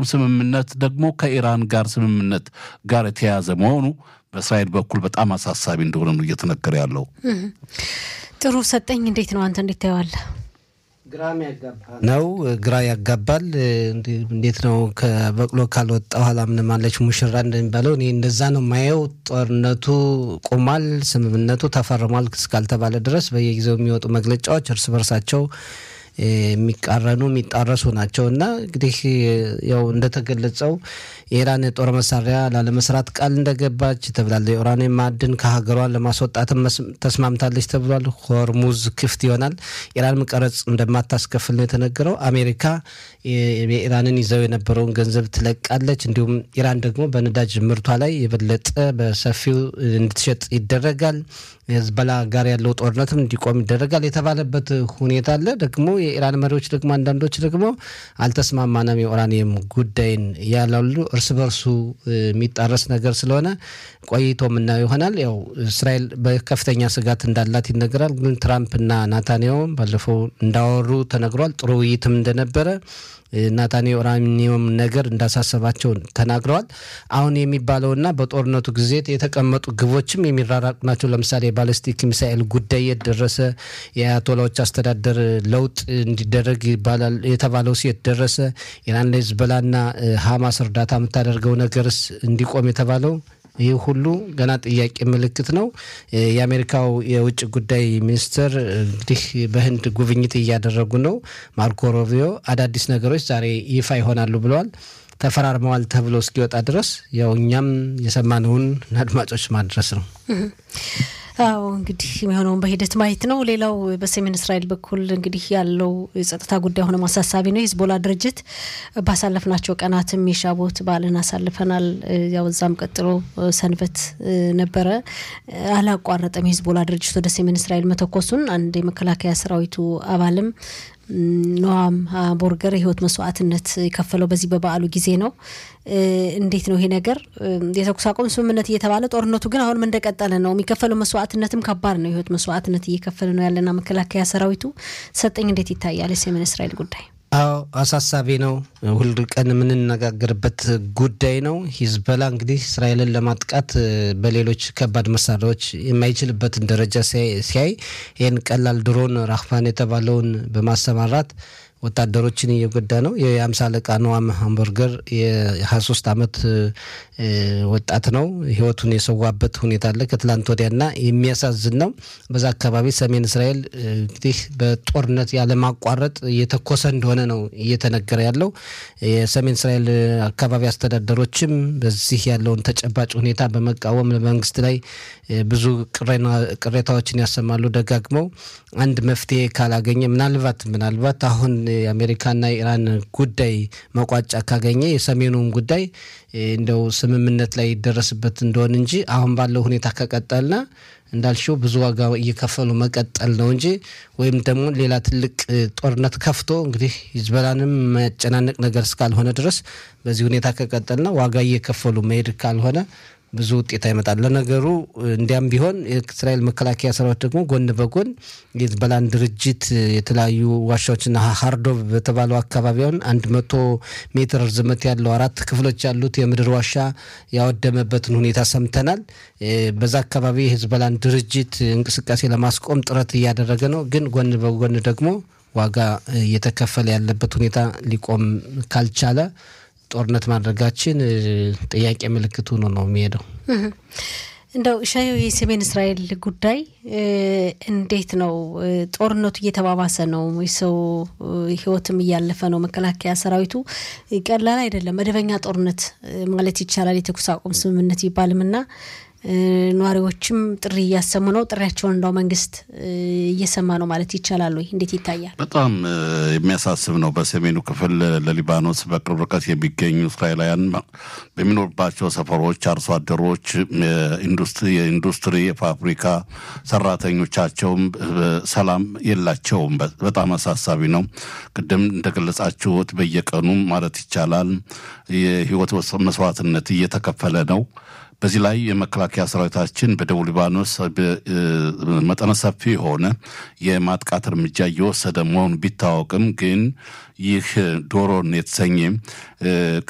አቁም ስምምነት ደግሞ ከኢራን ጋር ስምምነት ጋር የተያያዘ መሆኑ በእስራኤል በኩል በጣም አሳሳቢ እንደሆነ ነው እየተነገረ ያለው። ጥሩ ሰጠኝ፣ እንዴት ነው አንተ እንዴት ታየዋለህ? ግራም ያጋባ ነው። ግራ ያጋባል። እንዴት ነው ከበቅሎ ካልወጣ ኋላ ምንም አለች ሙሽራ እንደሚባለው እኔ እንደዛ ነው ማየው። ጦርነቱ ቆሟል፣ ስምምነቱ ተፈርሟል እስካልተባለ ድረስ በየጊዜው የሚወጡ መግለጫዎች እርስ በርሳቸው የሚቃረኑ የሚጣረሱ ናቸው እና እንግዲህ ያው እንደተገለጸው የኢራን የጦር መሳሪያ ላለመስራት ቃል እንደገባች ተብላለ። የኡራኒየም ማዕድን ከሀገሯን ለማስወጣትም ተስማምታለች ተብሏል። ሆርሙዝ ክፍት ይሆናል። ኢራንም ቀረጽ እንደማታስከፍል ነው የተነገረው። አሜሪካ የኢራንን ይዘው የነበረውን ገንዘብ ትለቃለች። እንዲሁም ኢራን ደግሞ በነዳጅ ምርቷ ላይ የበለጠ በሰፊው እንድትሸጥ ይደረጋል። የህዝበላ ጋር ያለው ጦርነትም እንዲቆም ይደረጋል የተባለበት ሁኔታ አለ። ደግሞ የኢራን መሪዎች ደግሞ አንዳንዶች ደግሞ አልተስማማንም የኡራኒየም ጉዳይን ያላሉ እርስ በርሱ የሚጣረስ ነገር ስለሆነ ቆይቶ የምናየው ይሆናል። ያው እስራኤል በከፍተኛ ስጋት እንዳላት ይነገራል። ግን ትራምፕና ናታንያሁም ባለፈው እንዳወሩ ተነግሯል። ጥሩ ውይይትም እንደነበረ ናታንያሁ ኡራኒየም ነገር እንዳሳሰባቸው ተናግረዋል። አሁን የሚባለውና በጦርነቱ ጊዜ የተቀመጡ ግቦችም የሚራራቁ ናቸው። ለምሳሌ የባለስቲክ ሚሳኤል ጉዳይ የት ደረሰ? የአያቶላዎች አስተዳደር ለውጥ እንዲደረግ ይባላል የተባለው የት ደረሰ? ኢራን ለሂዝቦላና ሀማስ እርዳታ የምታደርገው ነገርስ እንዲቆም የተባለው ይህ ሁሉ ገና ጥያቄ ምልክት ነው። የአሜሪካው የውጭ ጉዳይ ሚኒስትር እንግዲህ በህንድ ጉብኝት እያደረጉ ነው። ማርኮ ሮቢዮ አዳዲስ ነገሮች ዛሬ ይፋ ይሆናሉ ብለዋል። ተፈራርመዋል ተብሎ እስኪወጣ ድረስ ያው እኛም የሰማነውን አድማጮች ማድረስ ነው። አዎ እንግዲህ የሚሆነውን በሂደት ማየት ነው። ሌላው በሰሜን እስራኤል በኩል እንግዲህ ያለው የጸጥታ ጉዳይ ሆነ ማሳሳቢ ነው። የሂዝቦላ ድርጅት ባሳለፍናቸው ቀናትም የሻቦት በዓልን አሳልፈናል። ያው እዛም ቀጥሎ ሰንበት ነበረ። አላቋረጠም የሂዝቦላ ድርጅት ወደ ሰሜን እስራኤል መተኮሱን አንድ የመከላከያ ሰራዊቱ አባልም ኖዋም ቦርገር የህይወት መስዋዕትነት የከፈለው በዚህ በበዓሉ ጊዜ ነው። እንዴት ነው ይሄ ነገር? የተኩስ አቁም ስምምነት እየተባለ ጦርነቱ ግን አሁንም እንደቀጠለ ነው። የሚከፈለው መስዋዕትነትም ከባድ ነው። የህይወት መስዋዕትነት እየከፈለ ነው ያለና መከላከያ ሰራዊቱ ሰጠኝ፣ እንዴት ይታያል የሰሜን እስራኤል ጉዳይ? አዎ አሳሳቢ ነው። ሁል ቀን የምንነጋገርበት ጉዳይ ነው። ሂዝበላ እንግዲህ እስራኤልን ለማጥቃት በሌሎች ከባድ መሳሪያዎች የማይችልበትን ደረጃ ሲያይ ይህን ቀላል ድሮን ራህፋን የተባለውን በማሰማራት ወታደሮችን እየጎዳ ነው። የአምሳ አለቃ ነዋም ሃምበርገር የ23 ዓመት ወጣት ነው። ህይወቱን የሰዋበት ሁኔታ አለ ከትላንት ወዲያና የሚያሳዝን ነው። በዛ አካባቢ ሰሜን እስራኤል እንግዲህ በጦርነት ያለማቋረጥ እየተኮሰ እንደሆነ ነው እየተነገረ ያለው። የሰሜን እስራኤል አካባቢ አስተዳደሮችም በዚህ ያለውን ተጨባጭ ሁኔታ በመቃወም መንግስት ላይ ብዙ ቅሬታዎችን ያሰማሉ ደጋግመው አንድ መፍትሄ ካላገኘ ምናልባት ምናልባት አሁን የአሜሪካና የኢራን ጉዳይ መቋጫ ካገኘ የሰሜኑን ጉዳይ እንደው ስምምነት ላይ ይደረስበት እንደሆን እንጂ አሁን ባለው ሁኔታ ከቀጠልና እንዳልሽው ብዙ ዋጋ እየከፈሉ መቀጠል ነው እንጂ ወይም ደግሞ ሌላ ትልቅ ጦርነት ከፍቶ እንግዲህ ሂዝቦላንም መጨናነቅ ነገር እስካልሆነ ድረስ በዚህ ሁኔታ ከቀጠልና ዋጋ እየከፈሉ መሄድ ካልሆነ ብዙ ውጤት አይመጣል። ለነገሩ እንዲያም ቢሆን የእስራኤል መከላከያ ሰራዊት ደግሞ ጎን በጎን የሂዝቦላን ድርጅት የተለያዩ ዋሻዎችና ሀርዶቭ በተባለው አካባቢውን አንድ መቶ ሜትር ርዝመት ያለው አራት ክፍሎች ያሉት የምድር ዋሻ ያወደመበትን ሁኔታ ሰምተናል። በዛ አካባቢ የሂዝቦላን ድርጅት እንቅስቃሴ ለማስቆም ጥረት እያደረገ ነው። ግን ጎን በጎን ደግሞ ዋጋ እየተከፈለ ያለበት ሁኔታ ሊቆም ካልቻለ ጦርነት ማድረጋችን ጥያቄ ምልክት ሆኖ ነው የሚሄደው። እንደው ሻየው የሰሜን እስራኤል ጉዳይ እንዴት ነው? ጦርነቱ እየተባባሰ ነው። የሰው ሕይወትም እያለፈ ነው። መከላከያ ሰራዊቱ ቀላል አይደለም። መደበኛ ጦርነት ማለት ይቻላል የተኩስ አቁም ስምምነት ይባልም እና ነዋሪዎችም ጥሪ እያሰሙ ነው። ጥሪያቸውን እንዳው መንግስት እየሰማ ነው ማለት ይቻላል ወይ? እንዴት ይታያል? በጣም የሚያሳስብ ነው። በሰሜኑ ክፍል ለሊባኖስ በቅርብ ርቀት የሚገኙ እስራኤላውያን በሚኖርባቸው ሰፈሮች አርሶ አደሮች፣ የኢንዱስትሪ የፋብሪካ ሰራተኞቻቸውም ሰላም የላቸውም። በጣም አሳሳቢ ነው። ቅድም እንደገለጻችሁት በየቀኑ ማለት ይቻላል የህይወት መስዋዕትነት እየተከፈለ ነው። በዚህ ላይ የመከላከያ ሰራዊታችን በደቡብ ሊባኖስ መጠነ ሰፊ የሆነ የማጥቃት እርምጃ እየወሰደ መሆኑ ቢታወቅም ግን ይህ ዶሮን የተሰኘ